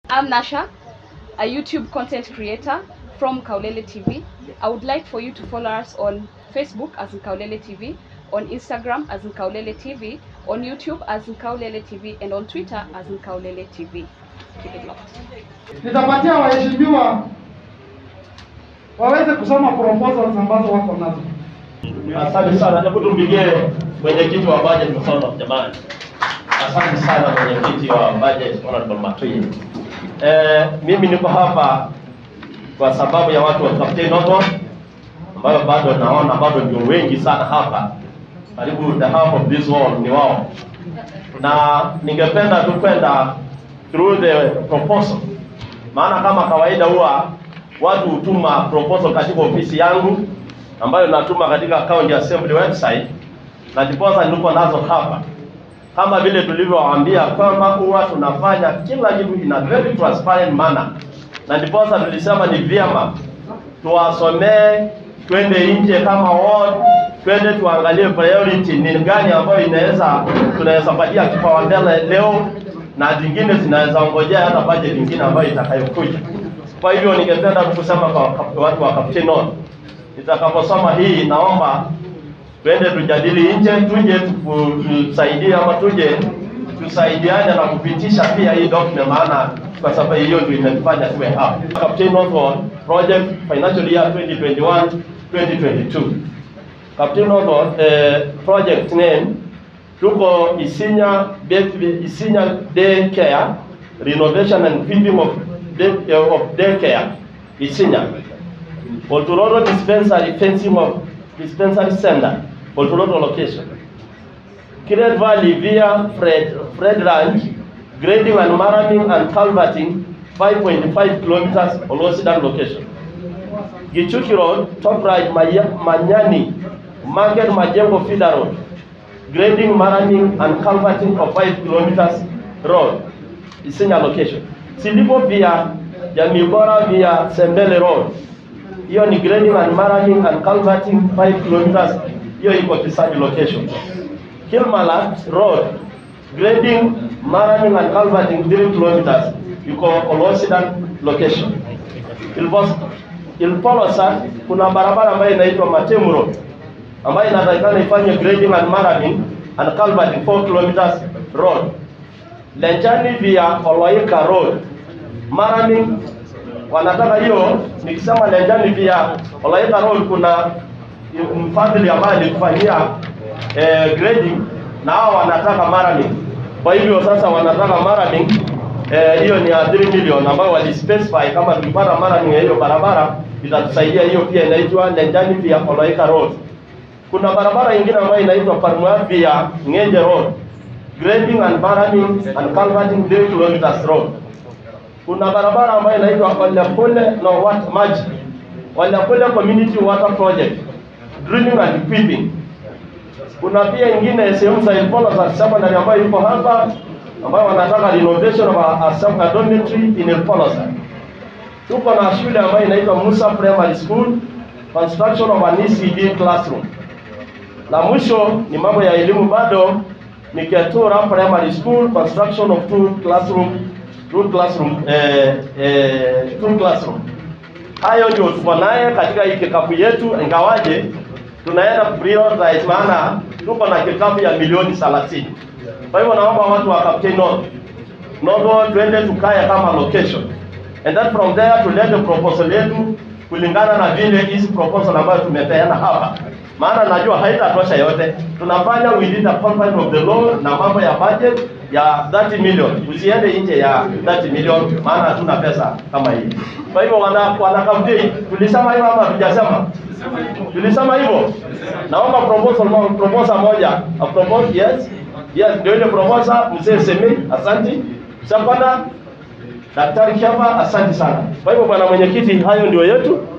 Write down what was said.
I'm Nasha, a YouTube content creator from Kaulele TV. I would like for you to follow us on Facebook as in Kaulele TV, on Instagram as in Kaulele TV, on YouTube as in Kaulele TV, and on Twitter as in Kaulele TV. Keep it locked. Nitapatia waheshimiwa waweze kusoma proposals ambazo wako nazo. Asante sana. Hebu tumpigie mwenyekiti wa budget mkono jamani. Asante sana mwenyekiti wa budget Honorable Matui. Eh, mimi niko hapa kwa sababu ya watu wa Captain Noto ambayo bado naona bado ndio wengi sana hapa, karibu the half of this wall ni wao, na ningependa tu kwenda through the proposal, maana kama kawaida huwa watu hutuma proposal katika ofisi yangu ambayo natuma katika county assembly website, na ndiposa niko nazo hapa kama vile tulivyowaambia kwamba huwa tunafanya kila kitu in a very transparent manner, na ndiposa tulisema ni vyema tuwasomee, twende nje kama ward, twende tuangalie priority ni gani ambayo inaweza tunaweza patia kipaumbele leo na zingine zinaweza ngojea hata budget nyingine ambayo itakayokuja. Kwa hivyo ningependa tu kusema kwa kwa watu wa Captain North, nitakaposoma hii naomba twende tujadili nje, tuje tuku- tusaidie ama tuje tusaidiane na kupitisha pia hii document, maana kwa sababu hiyo ndio inatufanya tuwe hapa. Captain Northwood project financial year 2021 2022. Captain Northwood eh, project name tuko Isinya Beth- Isinya Daycare renovation and equipping of day, eh, of daycare Isinya. Olturoto dispensary fencing of dispensary center, Olturoto location. Kiret Valley via Fred, Fred Ranch, grading and maraming and culverting 5.5 kilometers Olosidan location. Gichuki Road, Top Right, Maya- Manyani, Market Majengo Feeder Road, grading, maraming and culverting of 5 kilometers road, Isinya location. Silipo via Jamii Bora via Sembele Road, hiyo ni grading and maraming and culverting 5 kilometers, hiyo iko Kisaju location. Kilmalat Road, grading, maraming and culverting 3 kilometers, iko Olosidan location. Ilpos, Ilpolosa kuna barabara ambayo inaitwa Matemu Road ambayo inatakikana ifanye grading and maraming and culverting 4 kilometers road. Lenchani via Oloika Road, maraming wanataka hiyo, nikisema Lenchani via Oloika Road kuna mfadhili ambaye alikufanyia eh, grading na hao wanataka maraming. Kwa hivyo sasa wanataka maraming eh, hiyo ni ya 3 million ambayo walispecify kama tukipata maraming ya hiyo barabara itatusaidia. Hiyo pia inaitwa Lenchani via Oloika Road. Kuna barabara nyingine ambayo inaitwa Parmua via Ngenje Road, grading and maraming and culverting 3 kilometers road. Kuna barabara ambayo inaitwa Olepole no what maji Olepole Community Water Project, drilling and equipping. Kuna pia ingine sehemu za Ilpolo za secondary ambayo iko hapa ambayo wanataka renovation of a, a, sub- a dormitory in Ilpolo. Tuko na shule ambayo inaitwa Musa Primary School, construction of an ECD classroom. La mwisho ni mambo ya elimu bado ni Ketura Primary School construction of two classroom two classroom eh, eh, two classroom. Hayo ndio tuko naye katika hii kikapu yetu, ingawaje tunaenda prioritize, maana tuko na kikapu ya milioni 30. Kwa hivyo naomba watu wa Captain North Nogo twende tukae kama location and then from there tulete proposal yetu kulingana na vile hizi proposal ambayo tumepeana hapa, maana najua haitatosha yote. Tunafanya within the confines of the law na mambo ya budget ya 30 million, usiende nje ya 30 million, maana hatuna pesa kama hii. Kwa hivyo wana wanakamti, tulisema hivyo ama hatujasema? Tulisema hivyo. Naomba proposal mo, proposal moja. A proposal yes. Yes, ndio ile proposal mzee Semi, asante. Shapana Daktari Shamba, asante sana. Kwa hivyo bwana mwenyekiti, hayo ndio yetu.